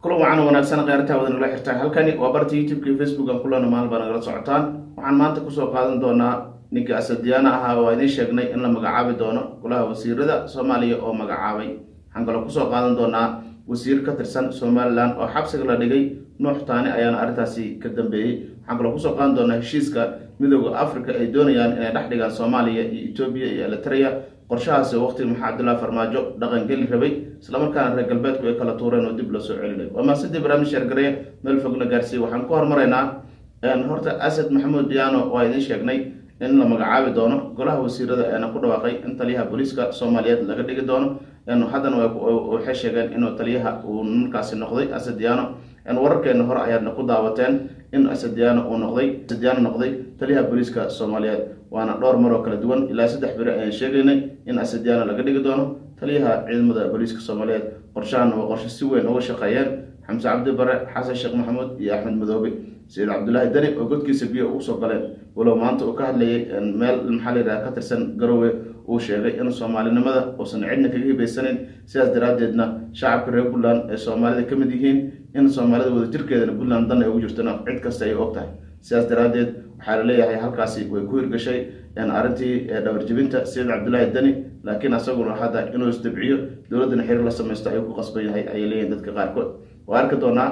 kulan wacan wanaagsan kheyrtaa wada nagala xirtaan halkani waa barta youtube-ka iyo facebook aan kulana maalin baa nagala socotaan waxaan maanta kusoo qaadan doonaa ninka asadiyaana ahaa waa idiin sheegnay in la magacaabi doono golaha wasiirada soomaaliya oo magacaabay waxaan kaloo kusoo qaadan doonaa wasiir ka tirsan somalilan oo xabsiga la dhigay nuux taani ayaana arrintaasi ka dambeeyey waxaan kaloo kusoo qaadan doonaa heshiiska midooda africa ay doonayaan inay dhex dhigaan soomaaliya iyo etoobiya iyo eritrea qorshahaasi waqtiga maxaa cabdullahi farmaajo dhaqangeli rabay islamarkaana reer galbeedku ay kala tuureen oo dib loo soo celinay waa maasidii barnaamij sheergareya meel fogna gaarsiiye waxaan ku hormaraynaa horta asad maxamuud diyaano waa idiin sheegnay in la magacaabi doono golaha wasiirada eena ku dhawaaqay in taliyaha booliiska soomaaliyeed laga dhigi doono haddana waxay sheegeen inuu taliyaha uu markaasi noqday asad diyaano wararkeena hore ayaadna ku daawateen in asadiyaano uu noqday asadiyaano noqday taliyaha booliiska soomaaliyeed waana dhowr maroo kala duwan ilaa saddex beri ayaan sheegaynay in asadiyaano laga dhigi doono taliyaha ciidamada booliiska soomaaliyeed qorshahana waa qorshe si weyn uga shaqeeyeen xamse cabdi bare xasan sheekh maxamuud iyo axmed madoobe sayid cabdulaahi dani oo godkiisa biyo ugu soo galeen walow maanta uu ka hadlayay meel maxaa layidhaha ka tirsan garowe uu sheegay in soomaalinimada uusan cidna kaga hibaysanayn sidaas daraaddeedna shacabka reer puntland ay soomaalida ka mid yihiin in soomaalida wadajirkeedana puntland dan ay ugu jirtona cid kasta ay og tahay sidaas daraaddeed waxaa laleeyahay halkaasi way ku hirgashay arrintii dhawarjibinta sayid cabdulaahi dani laakiin asaguna hadda inuu isdabciyo dowladdana xiriir la samaysto ayuu ku qasban yahay ayay leeyihin dadka qaarkood waa arki doonaa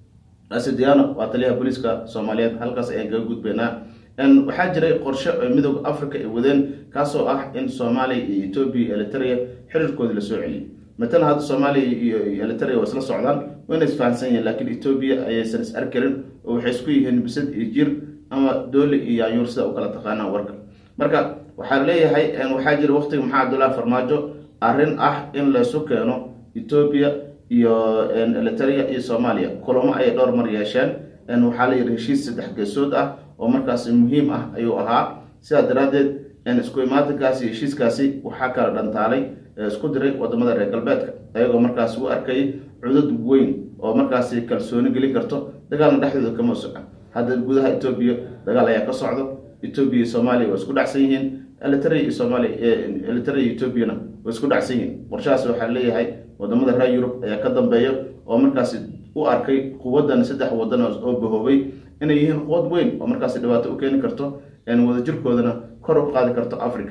asidiano waa taliyaha booliiska soomaaliyeed halkaas ayaan kaga gudbaynaa waxaa jiray qorshe oo midooda africa ay wadeen kaasoo ah in soomaaliya iyo etoobiya iyo eritrea xiriirkoodii lasoo celiyay matalan hadda soomaaliya iyo eritrea waa isla socdaan wayna isfahansan yihiin laakiin etoobiya ayaysan is arkarin oo waxay isku yihiin bisad iyo jir ama dooli iyo yaanyuur sida u kala taqaanaan warka marka waxaa leeyahay waxaa jira waqtiga maxaa cabdullahi farmaajo arrin ah in laysu keeno etoobiya iyo eritrea iyo soomaaliya kulamo ayay dhowr mar yeesheen waxaa la yidhi heshiis saddex geesood ah oo markaasi muhiim ah ayuu ahaa sidaa daraaddeed isku imaatinkaasi heshiiskaasi waxaa kala dhantaalay isku diray wadamada reer galbeedka ayagoo markaasi u arkayay cudud weyn oo markaasi kalsooni gelin karto dagaalna dhexdooda kama socon hadda gudaha etoobiya dagaal ayaa ka socdo etoobiya iyo soomaaliya waa isku dhacsan yihiin eritrea iyo soomaaliya eritrea iyo etoobiyana waa isku dhacsan yihiin qorshahaas waxaa leeyahay wadamada reer yurub ayaa ka dambeeya oo markaasi u arkay quwadan saddex wadan oo bahoobay inay yihiin quwad weyn oo markaasi dhibaato u keeni karto wadajirkoodana kor u qaadi karto africa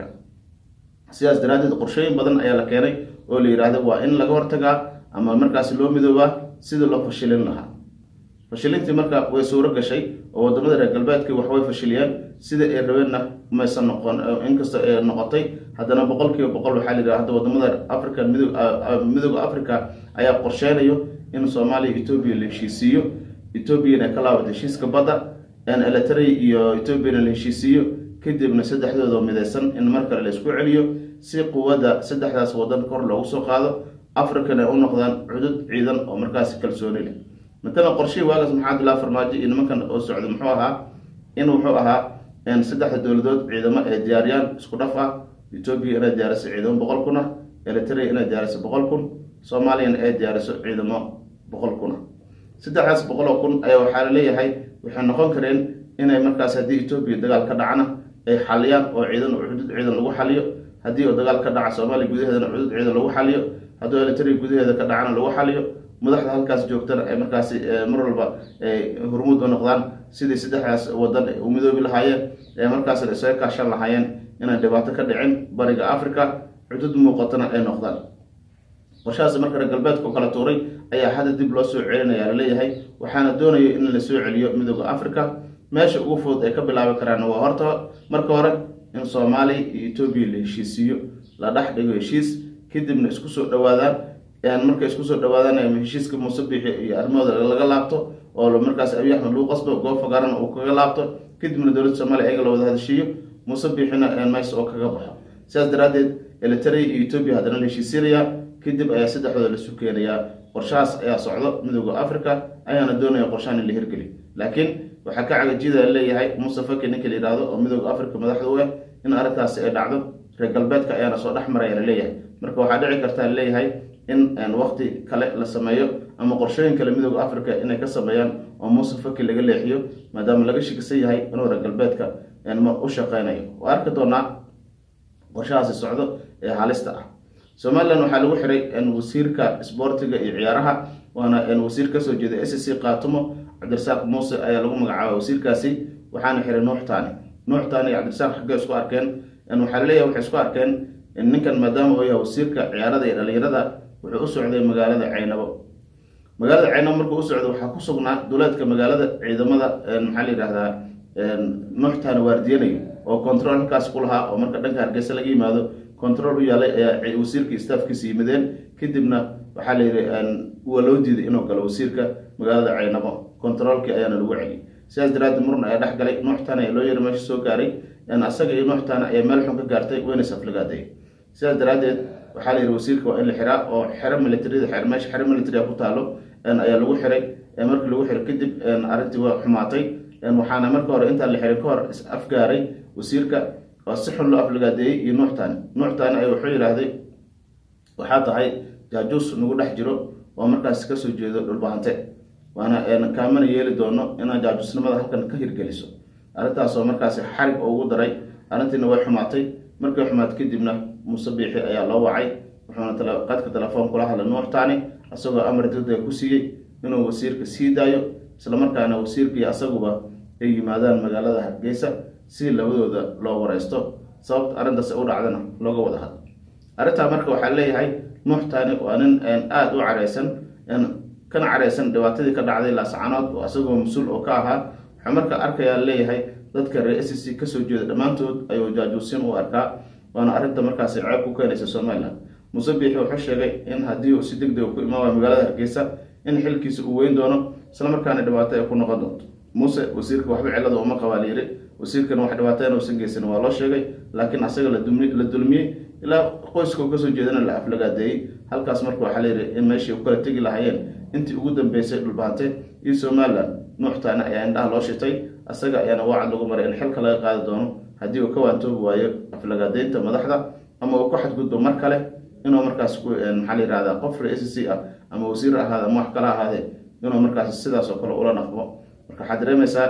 sidaas daraaddeed qorshooyin badan ayaa la keenay oo la yidhaahda waa in laga hortagaa ama markaasi loo midoobaa sidii loo fashilin lahaa fashilintii marka way suuro gashay oo wadamada reer galbeedkii waxbay fashiliyeen sida ay rabeenna maysan noqon inkastoo ay noqotay haddana boqol kiiba boqol waxaa la yidhaha hadda wadamada africa midooda africa ayaa qorsheynayo in soomaaliya etoobiya la heshiisiiyo etoobiyana ay ka laabato heshiiska badda eritrea iyo etoobiyana la heshiisiiyo kadibna saddexdooda midaysan in mar kale la isku celiyo si quwadda saddexdaas wadan kor loogu soo qaado africana ay u noqdaan cudud ciidan oo markaasi kalsooni leh matalan qorshihii waagaas maxaa abdullahi farmaajo iyo nimankan oo socda muxuu ahaa in wuxuu ahaa saddexda dowladood ciidamo ay diyaariyaan isku dhaf ah etoobiya inay diyaariso ciidamo boqol kun ah eritrea inay diyaariso boqol kun soomaaliyana ay diyaariso ciidamo boqol kun ah saddexdaas boqol oo kun ayaa waxaa laleeyahay waxay noqon kareen inay markaas haddii etoobiya dagaal ka dhacana ay xaliyaan oo ciidan cudud ciidan lagu xaliyo haddii oo dagaal ka dhaca soomaaliya gudaheedana cudud ciidan lagu xaliyo haddii eritrea gudaheeda ka dhacana lagu xaliyo madaxda halkaas joogtana ay markaasi mar walba hormuud u noqdaan sidii saddexdaas wadan u midoobi lahaayeen ee markaasna isaga kaashan lahaayeen inaan dhibaato ka dhicin bariga africa cudud muuqatana ay noqdaan qorshahaas marka reer galbeedka u kala tuuray ayaa hadda dib loo soo celinaya laleeyahay waxaana doonaya in la soo celiyo midooda africa meesha ugu fudud ay ka bilaabi karaan waa horta marka hore in soomaaliya iyo etoobiya la heshiisiiyo la dhex dhigo heshiis kadibna isku soo dhawaadaan markay isku soo dhawaadaan heshiiska muuse biixi iyo arrimahooda laga laabto oo markaas abiy axmed lagu qasbo goob fagaarana uu kaga laabto kadibna dowladda soomaliya ayaga la wada hadashiiyo muuse biixina meys oo kaga baxo sidaas daraaddeed eritrea iyo etoobiya haddana la heshiisiinayaa kadib ayaa saddexdooda lasu keenayaa qorshahaas ayaa socdo midooda africa ayaana doonaya qorshahan in la hirgeliy laakiin waxaa ka cagajida leeyahay muuse faki ninka la yidhaahdo oo midooda africa madaxda u ah in arrintaasi ay dhacdo reer galbeedka ayaana soo dhex maraya laleeyahay marka waxaa dhici kartaa laleeyahay in wakti kale la sameeyo ama qorshooyin kale midooda africa inay ka sameeyaan oo muuse faki laga leexiyo maadaama laga shikisan yahay inuu reer galbeedka u shaqeynayo waa arki doonaa qorshahaasi socdo ee halista ah somalilan waxaa lagu xiray wasiirka isboortiga iyo ciyaaraha waana wasiir kasoo jeeda s c kaatumo cabdirasaaq muuse ayaa lagu magacaaba wasiirkaasi waxaana xiray nuux taani nuux taani iyo cabdirasaaq xaggee isku arkeen waxaa laleeyahay waxay isku arkeen ninkan maadaama uu yahay wasiirka ciyaarada iyo dhalinyarada wuxuu u socday magaalada caynabo magaalada caynabo markuu u socday waxaa ku sugnaa duleedka magaalada ciidamada maxaa la yidhahdaa nuuxtaani waardiyanayo oo control halkaas ku lahaa oo marka dhanka hargeysa laga yimaado control u yaalay ayaa wasiirka staafkiisa yimideen kadibna waxaa la yidhi waa loo diiday inuu galo wasiirka magaalada caynabo controolkii ayaana lagu celiyay sidaas daraaddeed muran ayaa dhex galay nuuxtaani ayaa loo yara meesha soo gaaray asaga iyo nuuxtaani ayaa meel xun ka gaartay wayna saflagaaday sidaas daraaddeed waxaa la yidhi wasiirka waa in la xiraa oo xero militarida xer meesha xero militaria ku taalo ayaa lagu xiray markii lagu xiray kadib arrintii waa xumaatay waxaana marka hore intaan la xirin ka hor is afgaaray wasiirka oo si xun loo aflagaadeeyey iyo nuuxtaani nuuxtaani ay wuxuu yidhaahday waxaa tahay jaajuus nagu dhex jiro oo markaas kasoo jeedo dhulbahante waana kaamana yeeli doono inaad jaajuusnimada halkan ka hirgeliso arrintaasoo markaasi xarig oo ugu daray arrintiina way xumaatay markay xumaatay kadibna muuse biixi ayaa loo wacay wuxuuna qadka telefoon kula hadlay nuuxtaani isagoo amar degdega ku siiyey inuu wasiirka sii daayo islamarkaana wasiirkii asaguba ay yimaadaan magaalada hargeysa si labadooda loo wareysto sababta arrintaas u dhacdana looga wada hadlo arrintaa marka waxaa leeyahay nuuxtaani waa nin aada u careysan kana careysan dhibaatadii ka dhacday laascanood oo isagoo mas-uul oo ka ahaa wuxuu marka arkayaa leeyahay dadka reer s c kasoo jeeda dhammaantood ayuu jaajuusin u arkaa waana arrinta markaasi ceeb ku keenaysa somalilan muuse biixi wuxuu sheegay in haddii uu si deg dega ku imaamaya magaalada hargeysa in xilkiisa uu weyn doono islamarkaana dhibaato ay ku noqon doonto muuse wasiirka waxba cillada uma qabaa layiri wasiirkana wax dhibaato inuusan geysan waa loo sheegay laakiin asaga la dulmiyey ilaa qoyska uu kasoo jeedana la aflagaadeeyey halkaas marka waxaa layidhi in meeshii u kala tegi lahaayeen intii ugu dambeysay dhulbahante iyo somalilan nuuxtaani ayaa indhaha loo shitay asaga ayaana wacad lagu maray in xilka laga qaadi doono haddii uu ka waantoobi waayo aflagaadeynta madaxda ama uu ku xadgudbo mar kale inuu markaas maxaa la yihahdaa qof re s c ah ama wasiir ahaade ama wax kala ahaadee inuu markaas sidaas oo kale ula naqmo marka waxaad dareemaysaa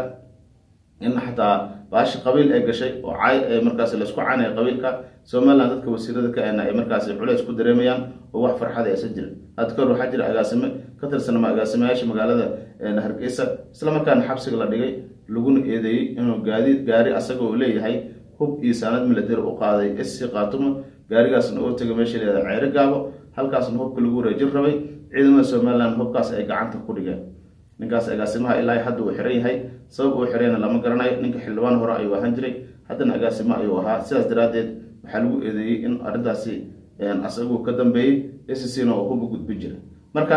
in xataa baashi qabiil ay gashay oo cay markaas laysku caynaya qabiilka somalilan dadka wasiirada ka ena ay markaas culeys ku dareemayaan oo wax farxada aysan jirin had kahor waxaa jira agaasime ka tirsanama agaasimayaasha magaalada hargeysa islamarkaana xabsiga la dhigay laguna eedeeyey inuu gaadiid gaari asaga uu leeyahay hub iyo saanad milatari u qaaday s c kaatumo gaarigaasna oo tegay meesha leedahay ceyro gaabo halkaasna hubka lagu wareejin rabay ciidamada somalilan hubkaas ay gacanta ku dhigeen ninkaas agaasimaha ilaa hadda uu xiran yahay sabab uu xirayna lama garanayo ninka xildhibaan hore ayuu ahaan jiray haddana agaasimo ayuu ahaa sidaas daraaddeed waxaa lagu eedeeyey in arrintaasi asagu ka dambeeyey s c na oo huba gudbi jiray marka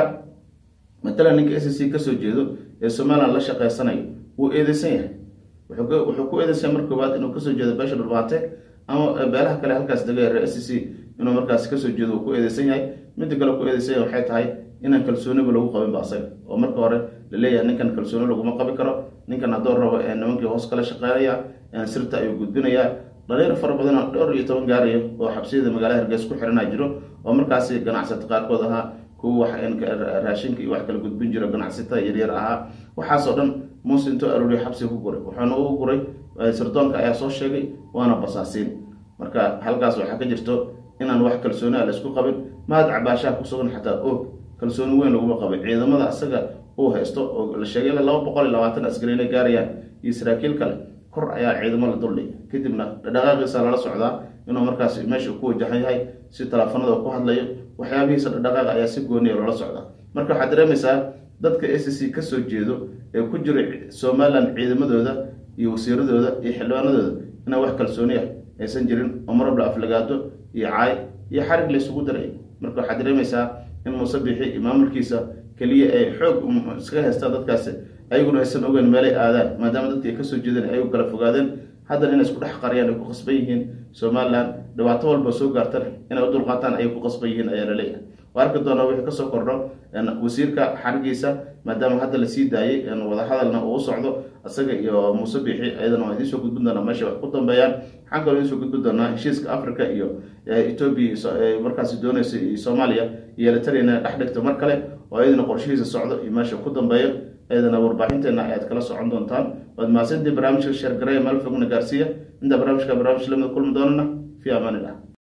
matalan ninka s c kasoo jeedo ee somalilan la shaqeysanayo wuu eedeysan yahay wuxuu ku eedeysan mar koowaad inuu kasoo jeedo beesha dhulbaate ama beelaha kale halkaas dega reer s c inuu markaas kasoo jeedo uu ku eedeysan yahay midda kale ku eedeysan yahay waxay tahay inaan kalsooniba lagu qabin ba asaga oo marka hore laleeyahay ninkan kalsooni laguma qabi karo ninkan haddoo rabo nimankii hoos kala shaqeynaya sirta ayuu gudbinayaa dhalinyar fara badan oo dhowr iyo toban gaarayo oo xabsiyada magaalada hargeys ku xiranaa jiro oo markaasi ganacsata qaarkood ahaa kuwa wax raashinka iyo wax kala gudbin jiro ganacsatada yaryar ahaa waxaasoo dhan muuse intuu arooriyo xabsiga ku guray wuxuuna ugu guray sirdoonka ayaa soo sheegay waana basaasiin marka halkaas waxaa ka jirto inaan wax kalsooni a laysku qabin mahad cabaashaha ku sugan xataa og kalsooni weyn laguma qabay ciidamada asaga uu haysto oo la sheegay ilaa laba boqol iyo labaatan askari inay gaarayaan iyo saraakiil kale kor ayaa ciidamo la duldhigay kadibna dhaqaaqiisa lala socdaa inuu markaas meesha ku wajahan yahay si teleefanada ku hadlayo waxyaabihiisa dhaqaaqa ayaa si gooniya loola socdaa marka waxaad dareemaysaa dadka s c kasoo jeedo ee ku jira somalilan ciidamadooda iyo wasiiradooda iyo xildhibaanadooda inaan wax kalsooni ah aysan jirin oo marabla aflagaado iyo caay iyo xarig laysugu daray marka waxaad dareemaysaa in muuse bixi iyo maamulkiisa keliya ay xoog iskaga haystaan dadkaasi ayaguna aysan ogeyn meelay aadaan maadaama dadki ay kasoo jeedeen ayagu kala fogaadeen haddana inay isku dhex qariyaan ay ku qasban yihiin somalilan dhibaato walba soo gaartan inay u dulqaataan ayay ku qasban yihiin ayaa laleeyahay waa arki doonaa wixii kasoo kordho wasiirka xarigiisa maadaama hadda lasii daayey wadahadalna uu u socdo isaga iyo muuse bixi ayadana waa idiin soo gudbin doonaa meesha wax ku dambeeyaan waxaan kaloo idiin soo gudbin doonaa heshiiska africa iyo etoobiya markaasi dooneysa iyo soomaaliya iyo eritrea inay dhex dhigto mar kale oo ayadana qorshihiisa socdo iyo meesha ku dambeeyo ayadana warbaaxinteena ayaad kala socon doontaan waad mahadsantii barnaamijka sheergareya meel fogna gaarsiiya inta barnaamijka barnaamij lamida kulmi doonana fi amaan illah